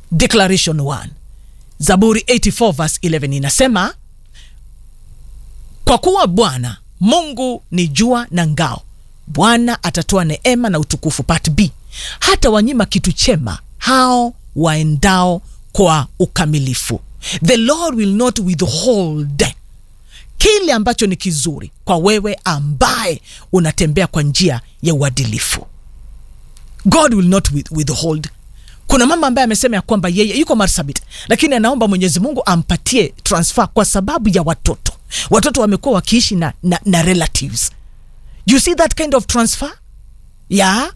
declaration 1 zaburi 84 verse 11 inasema kwa kuwa bwana mungu ni jua na ngao bwana atatoa neema na utukufu part b hata wanyima kitu chema hao waendao kwa ukamilifu the lord will not withhold kile ambacho ni kizuri kwa wewe ambaye unatembea kwa njia ya uadilifu god will not with, withhold kuna mama ambaye amesema ya kwamba yeye yuko marsabit lakini anaomba mwenyezi mungu ampatie transfer kwa sababu ya watoto watoto wamekuwa wakiishi na, na, na relatives you see that kind of transfer yeah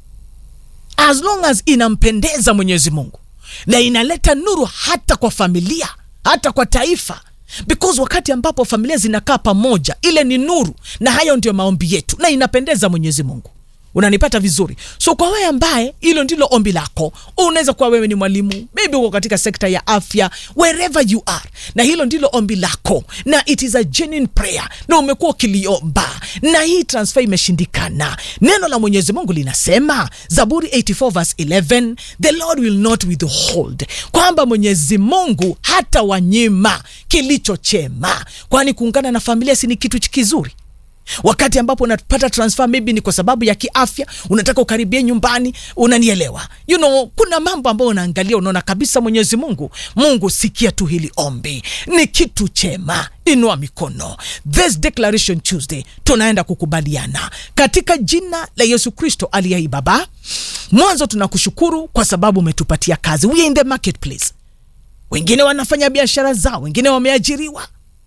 as long as inampendeza mwenyezi mungu na inaleta nuru hata kwa familia hata kwa taifa because wakati ambapo familia zinakaa pamoja ile ni nuru na hayo ndio maombi yetu na inapendeza mwenyezi mungu unanipata vizuri so kwa wewe ambaye hilo ndilo ombi lako unaweza kuwa wewe ni mwalimu maybe uko katika sekta ya afya wherever you are na hilo ndilo ombi lako na it is a genuine prayer na umekuwa ukiliomba na hii transfer imeshindikana neno la mwenyezi mungu linasema zaburi 84 verse 11 the lord will not withhold kwamba mwenyezi mungu hata wanyima kilicho chema kwani kuungana na familia si ni kitu kizuri wakati ambapo unapata transfer maybe ni kwa sababu ya kiafya unataka ukaribie nyumbani unanielewa you know kuna mambo ambayo unaangalia unaona kabisa mwenyezi mungu mungu sikia tu hili ombi ni kitu chema inua mikono this declaration tuesday tunaenda kukubaliana katika jina la yesu kristo aliyei baba mwanzo tunakushukuru kwa sababu umetupatia kazi we are in the marketplace wengine wanafanya biashara zao wengine wameajiriwa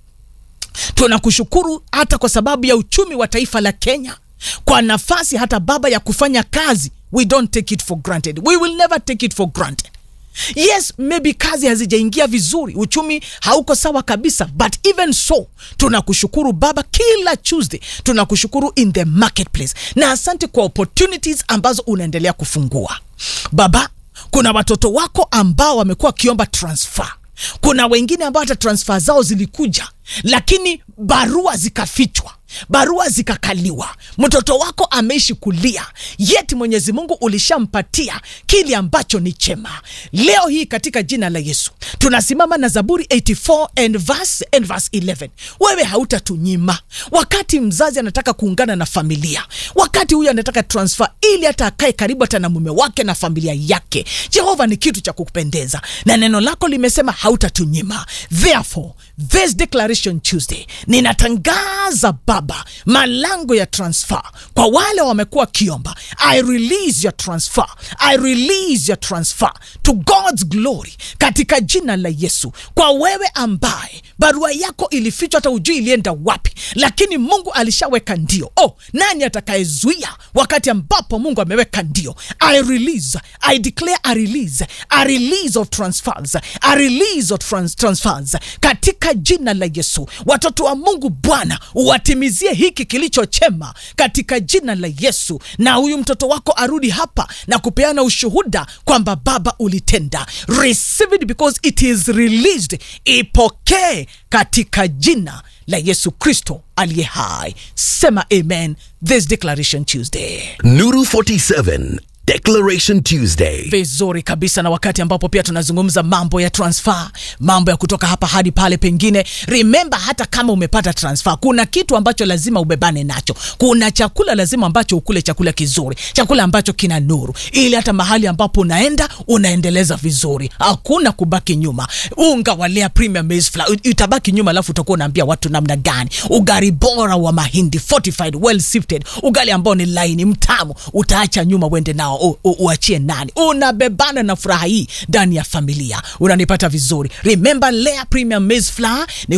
tunakushukuru hata kwa sababu ya uchumi wa taifa la kenya kwa nafasi hata baba ya kufanya kazi we don't take it for granted we will never take it for granted yes maybe kazi hazijaingia vizuri uchumi hauko sawa kabisa but even so tunakushukuru baba kila tuesday tunakushukuru in the marketplace na asante kwa opportunities ambazo unaendelea kufungua baba kuna watoto wako ambao wamekuwa wakiomba transfer kuna wengine ambao hata transfer zao zilikuja lakini barua zikafichwa barua zikakaliwa mtoto wako ameishi kulia yeti mwenyezi mungu ulishampatia kile ambacho ni chema leo hii katika jina la yesu tunasimama na zaburi 84 and verse, and verse 11 wewe hautatunyima wakati mzazi anataka kuungana na familia wakati huyu anataka transfer ili hata akae karibu hata na mume wake na familia yake jehova ni kitu cha kukupendeza na neno lako limesema hautatunyima therefore this declaration tuesday ninatangaza baba malango ya transfer kwa wale wamekuwa wakiomba i release your transfer i release your transfer to god's glory katika jina la yesu kwa wewe ambaye barua yako ilifichwa hata ujui ilienda wapi lakini mungu alishaweka ndio oh nani atakayezuia wakati ambapo mungu ameweka ndio i release i declare a release a release of transfers a release of trans transfers katika jina la yesu watoto wa mungu bwana uwatimizie hiki kilicho chema katika jina la yesu na huyu mtoto wako arudi hapa na kupeana ushuhuda kwamba baba ulitenda receive it because it is released ipokee katika jina la yesu kristo aliye hai sema amen this declaration tuesday Nuru 47 Declaration Tuesday. vizuri kabisa na wakati ambapo pia tunazungumza mambo ya transfer mambo ya kutoka hapa hadi pale pengine remember hata kama umepata transfer kuna kitu ambacho lazima ubebane nacho kuna chakula lazima ambacho ukule chakula kizuri chakula ambacho kina nuru ili hata mahali ambapo unaenda unaendeleza vizuri hakuna kubaki nyuma unga wa Lea premium maize flour utabaki nyuma alafu utakuwa unaambia watu namna gani ugali bora wa mahindi fortified well sifted ugali ambao ni laini mtamu utaacha nyuma uende nao u- u- uachie nani unabebana na furaha hii ndani ya familia unanipata vizuri remember Lea premium maize flour ni